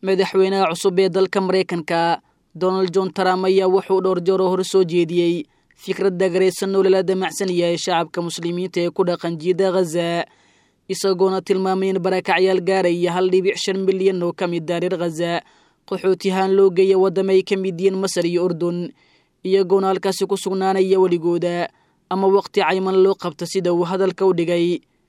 madaxweynaha cusub ee dalka maraykanka donald john trump ayaa wuxuu dhowr jeeroo hore soo jeediyey fikradda garaysan oo lala damacsan yahay shacabka muslimiinta ee ku dhaqan jiida khaza isagoona tilmaamay in barakacyaal gaaraya hal dhibic shan milyan oo ka mid ah reer khaza qaxootiyahaan loo geeya waddama ay ka mid yihiin masar iyo urdun iyagoona halkaasi ku sugnaanaya weligooda ama waqti cayman loo qabta sida uu hadalka u dhigay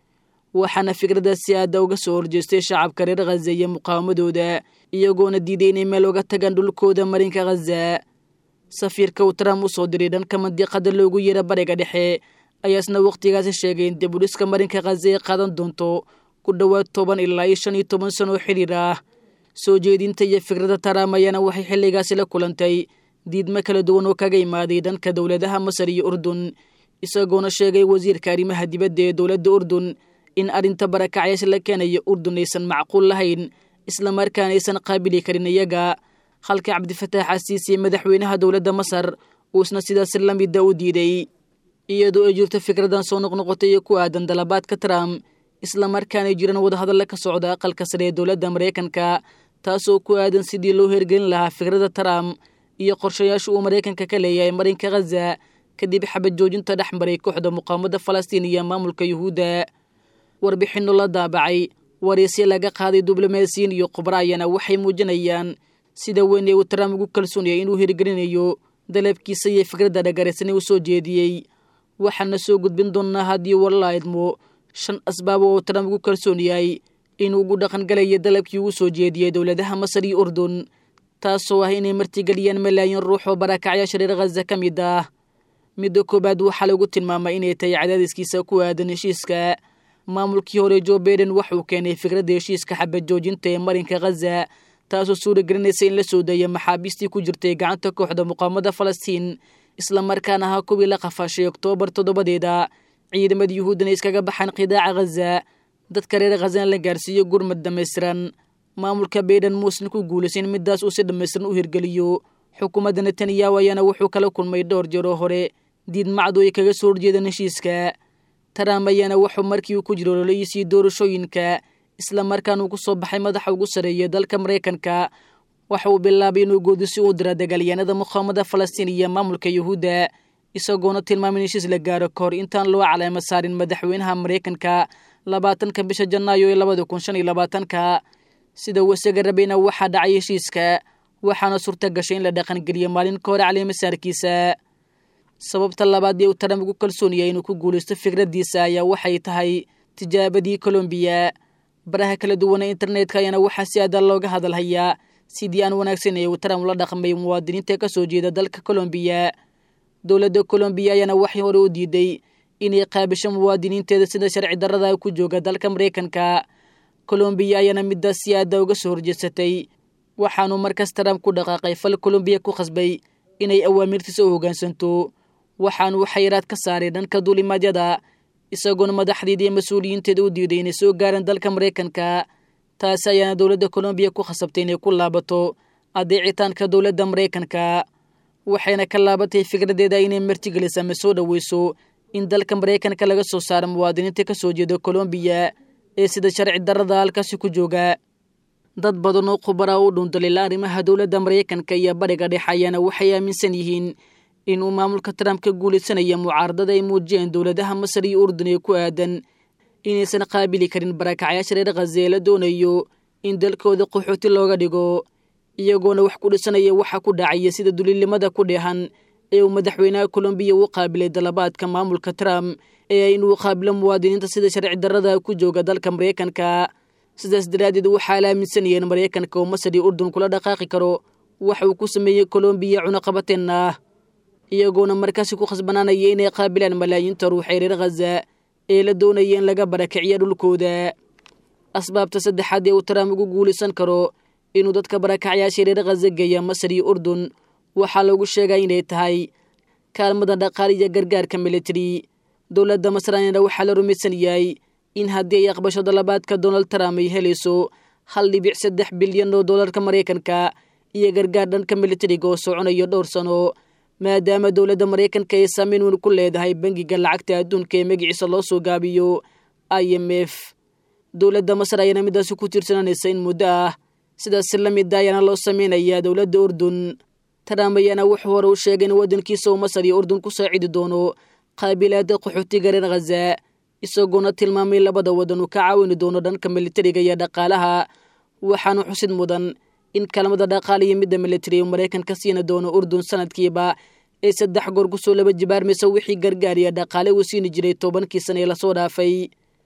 waxaana fikraddaasi aadda uga soo horjeestay shacabka reer khaza iyo muqaawamadooda iyagoona diiday inay meel uga tagaan dhulkooda marinka khaza safiirka uu trump u soo diray dhanka mandiqada loogu yeera bariga dhexe ayaasna wakhtigaasi sheegay in dibudhiska marinka khaza ay qaadan doonto ku dhowaad toban ilaa iyo shan iyo toban sano oo xidhiir ah soo jeedinta iyo fikradda trump ayaana waxay xilligaasi la kulantay diidmo kala duwan oo kaga imaaday dhanka dowladaha masar iyo urdun isagoona sheegay wasiirka arrimaha dibadda ee dowladda urdun in arrinta barakacyaasha la keenayo urdun aysan macquul lahayn islamarkaana aysan qaabili karin iyaga halka cabdifataax xasiisi madaxweynaha dowladda masar uusna sidaas la mida u diiday iyadoo ay jirto fikradan soo noqnoqotay iyo ku aadan dalabaadka trump islamarkaanay jiraan wadahadalla ka socda aqalka sare ee dowladda maraykanka taasoo ku aadan sidii loo hergelin lahaa fikradda trump iyo qorshayaasha uu maraykanka ka leeyahay marinka khaza kadib xabad joojinta dhex maray kooxda muqaamada falastiin iyo maamulka yuhuudda warbixinno la daabacay wariisya laga qaaday diblomaasiyiin iyo khubra ayana waxay muujinayaan sida weyn ee uu trump ugu kalsoonayay inuu hirgelinayo dalabkiisa iyo fikradda dhagaraysan ee uu soo jeediyey waxaana soo gudbin doonnaa haddii warla idmo shan asbaabo oo trump ugu kalsoon yahay inuu ugu dhaqangalayo dalabkii ugu soo jeediyey dowladaha masar iyo urdun taasoo ah inay martigeliyaan malaayiin ruux oo barakacyaasha reer khaza ka mid ah midda koowaad waxaa lagu tilmaamay inay tahay cadaadiskiisa ku aadan heshiiska maamulkii hore jo baiden waxuu keenay fikradda heshiiska xabad joojinta ee marinka khaza taasoo suuragelinaysa in la soo daya maxaabiistii ku jirtay gacanta kooxda muqaamada falastiin islamarkaana ahaa kuwii la qafaashay oktoobar toddobadeeda ciidamada yuhuuddana iskaga baxaan qidaaca khaza dadka reer khazana la gaarsiiyo gurmad dhammaystiran maamulka baiden muusan ku guulaysan midaas uu si dhammaystiran u hirgeliyo xukuumadda netanyahu ayaana wuxuu kala kulmay dhowr jeeroo hore diidmacdu ay kaga soo horjeedaan heshiiska trump ayaana wuxuu markii uu ku jiro ololihiisii doorashooyinka islamarkaana uu ku soo baxay madaxa ugu sarreeya dalka maraykanka waxa uu bilaabay inuu goodisi u dira dagaalyahanada muqaamada falastiin iyo maamulka yuhuudda isagoona tilmaamay in heshiis la gaaro ka hor intaan loo caleemo saarin madaxweynaha maraykanka labaatanka bisha janaayo ee labada kun shan iyo labaatanka sida uu isaga rabayna waxaa dhacay heshiiska waxaana suurta gashay in la dhaqangeliyo maalin ka hore caleemasaarkiisa sababta labaad ee uu trump ugu kalsoon yahay inuu ku guulaysto fikraddiisa ayaa waxay tahay tijaabadii colombiya baraha kala duwana internetka ayaana waxaa si aada looga hadalhayaa sidii aan wanaagsan ee uu trump la dhaqmay muwaadiniinta ka soo jeeda dalka colombiya dowladda colombiya ayaana waxay hore u diiday inay qaabisho muwaadiniinteeda sida sharci darrada ku jooga dalka maraykanka colombiya ayaana midaas si aada uga soo horjeedsatay waxaanu markaas trump ku dhaqaaqay fal colombiya ku khasbay inay awaamirtiisa u hoggaansanto waxaanu xayiraad ka saaray dhanka duulimaadyada isagoona madaxdeeda iyo mas-uuliyiinteeda u diiday inay soo gaaraan dalka maraykanka taasi ayaana dowladda colombiya ku khasabtay inay ku laabato adeecitaanka dowladda maraykanka waxayna ka laabatay fikraddeeda inay martigeliso ama soo dhoweyso in dalka maraykanka laga soo saaro muwaadiniinta ka soo jeeda colombiya ee sida sharci darrada halkaasi ku jooga dad badan oo khubara u dhuundalila arrimaha dowladda maraykanka iyo bariga dhexe ayaana waxay aaminsan yihiin inuu maamulka trump ka guulaysanaya mucaaradada ay muujiyeen dowladaha masar iyo urdun ee ku aadan inaysan qaabili karin barakacyaasha reer khaza ee la doonayo in dalkooda qaxooti looga dhigo iyagoona wax ku dhisanaya waxa ku dhacaya sida duliilnimada ku dheehan ee uu madaxweynaha colombiya u qaabilay dalabaadka maamulka trump ee inuu qaabilo muwaadiniinta sida sharci darrada ku jooga dalka maraykanka sidaas daraaddeed waxaa la aaminsanayeen maraykanka oo masar iyo urdun kula dhaqaaqi karo waxa uu ku sameeyey colombiya cunaqabateen ah iyagoona markaasi ku khasbanaanaya inay qaabilaan malaayiinta ruux ee reer khaza ee la doonaya in laga barakiciya dhulkooda asbaabta saddexaad ee uu trump ugu guulaysan karo inuu dadka barakacyaasha reer khaza geeya masar iyo urdun waxaa lagu sheegaa inay tahay kaalmada dhaqaali iyo gargaarka military dowladda masraanina waxaa la rumaysan yahay in haddii ay aqbasho dalabaadka donald trump ay helayso hal dhibic saddex bilyan oo dollarka maraykanka iyo gargaar dhanka militariga oo soconayo dhowr sano maadaama dowladda maraykanka ay saameyn weyn ku leedahay bangiga lacagta adduunka ee magaciisa loo soo gaabiyo i m f dowladda masar ayaana midaasi ku tiirsananaysa in muddo ah sidaasi la mid ayaana loo sameynayaa dowladda urdun trump ayaana wuxuu hore u sheegay in waddankiisa uu masar iyo urdun ku saacidi doono qaabilaada qaxootiga reer khaza isagoona tilmaamay labada waddan uu ka caawini doono dhanka militariga iyo dhaqaalaha waxaana xusid mudan in kaalmada dhaqaala iyo midda militari uu maraykanka siina doono urdun sanadkiiba ee saddex goor kusoo laba jibaarmaysa wixii gargaariya dhaqaale uu siini jiray tobankii sana ee lasoo dhaafay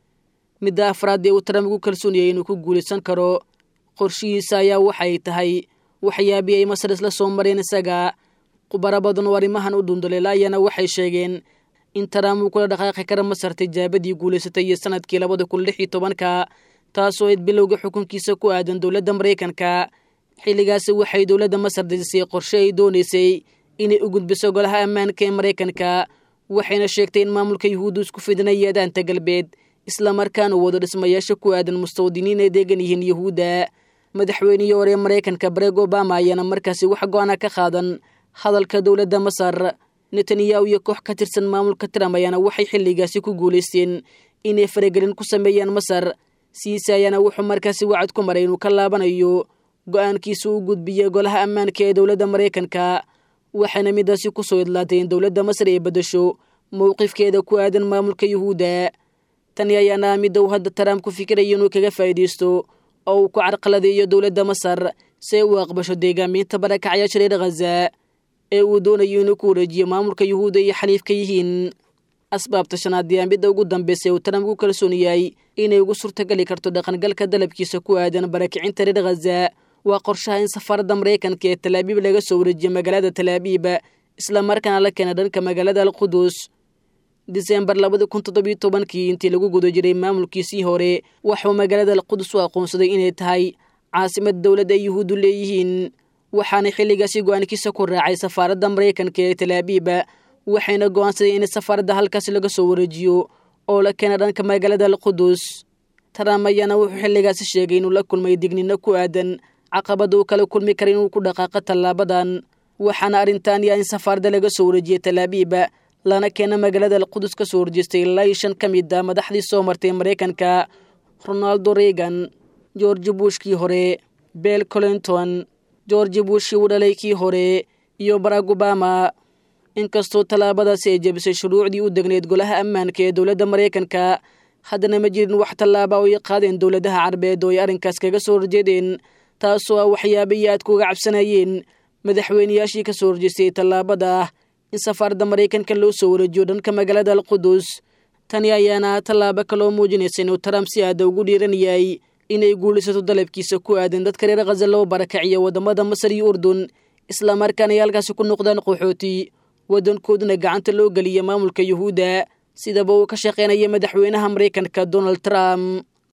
midda afraad ee uu trump ugu kalsooniyay inuu ku guulaysan karo qorshihiisa ayaa waxay tahay waxyaabii ay masar isla soo mareen isaga khubaro badan oo arrimahan u dhundaleelaayana waxay sheegeen in trump uu kula dhaqaaqi kara masar tijaabadii guulaysatay iyo sanadkii labada kun lix iyo tobanka taasoo ayd bilowga xukunkiisa ku aadan dowladda maraykanka xilligaasi waxay dowladda masar dejisay qorshe ay doonaysay inay u gudbiso golaha ammaanka ee maraykanka waxayna sheegtay in maamulka yuhuuddu isku fidinaya daanta galbeed islamarkaana uu wado dhismayaasha ku aadan mustawdiniin ay deegan yihiin yuhuudda madaxweynihii hore ee maraykanka bareg obama ayaana markaasi wax go-ana ka qaadan hadalka dowladda masar netanyahu iyo koox ka tirsan maamulka trump ayaana waxay xilligaasi ku guulaysteen inay faragelin ku sameeyaan masar siise ayaana wuxuu markaasi wacad ku maray inuu ka laabanayo go-aankiisa u gudbiya golaha ammaanka ee dowladda maraykanka waxayna midaasi kusoo idlaatay in dowladda masar ay beddesho mowqifkeeda ku aadan maamulka yuhuudda tani ayaana midda uu hadda trump ku fikirayo inuu kaga faa'iidaysto oo uu ku carqaladeeyo dowladda masar si ay u aqbasho deegaamiinta barakacyaasha reer khaza ee uu doonayo inuu ku wareejiyo maamulka yuhuudda iyo xaliifka yihiin asbaabta shanaad yaa midda ugu dambaysa uu trump ku kalsoon yahay inay ugu suurtagali karto dhaqangalka dalabkiisa ku aadan barakicinta reer khaza waa qorshaha in safaaradda maraykanka ee talaabiib laga soo wareejiyo magaalada talaabiib islamarkaana la keena dhanka magaalada alqudus disembar labada kun toddobiyo tobankii intii lagu guda jiray maamulkiisii hore waxuu magaalada alqudus u aqoonsaday inay tahay caasimad dowladda ay yuhuuddu leeyihiin waxaana xilligaasi go-aankiisa ku raacay safaaradda maraykanka ee talaabiib waxayna go-aansaday in safaaradda halkaasi laga soo wareejiyo oo la keena dhanka magaalada alqudus trump ayaana wuxuu xilligaasi sheegay inuu la kulmay dignino ku aadan caqabada uu kala kulmi kara inuu ku dhaqaaqo tallaabadan waxaana arrintan yaa in safaaradda laga soo wareejiyey talaabiib lana keena magaalada alqudus ka soo horjeestay ilaa iyo shan ka mid a madaxdii soo martay maraykanka ronaldo reagan george bushkii hore bel clinton george bushkii uu dhalay kii hore iyo barack obama inkastoo tallaabadaasi ay jebisay shuruucdii u degneyd golaha ammaanka ee dowladda maraykanka haddana ma jirin wax tallaaba oo ay qaadeen dowladaha carbeed oo ay arrinkaas kaga soo horjeedeen taasoo ah waxyaabihii aad kuga cabsanayeen madaxweyneyaashii ka soo horjeestay tallaabada ah in safaaradda maraykanka loo soo wareejiyo dhanka magaalada alqudus tani ayaana tallaabo kaloo muujinaysa inuu trump si aada ugu dhiiran yahay inay guulaysato dalabkiisa ku aadan dadka reer khaza loo barakaciyo waddamada masar iyo urdun islamarkaana ay halkaasi ku noqdaan qaxooti waddankooduna gacanta loo geliya maamulka yuhuudda sidaba uu ka shaqaynaya madaxweynaha maraykanka donald trump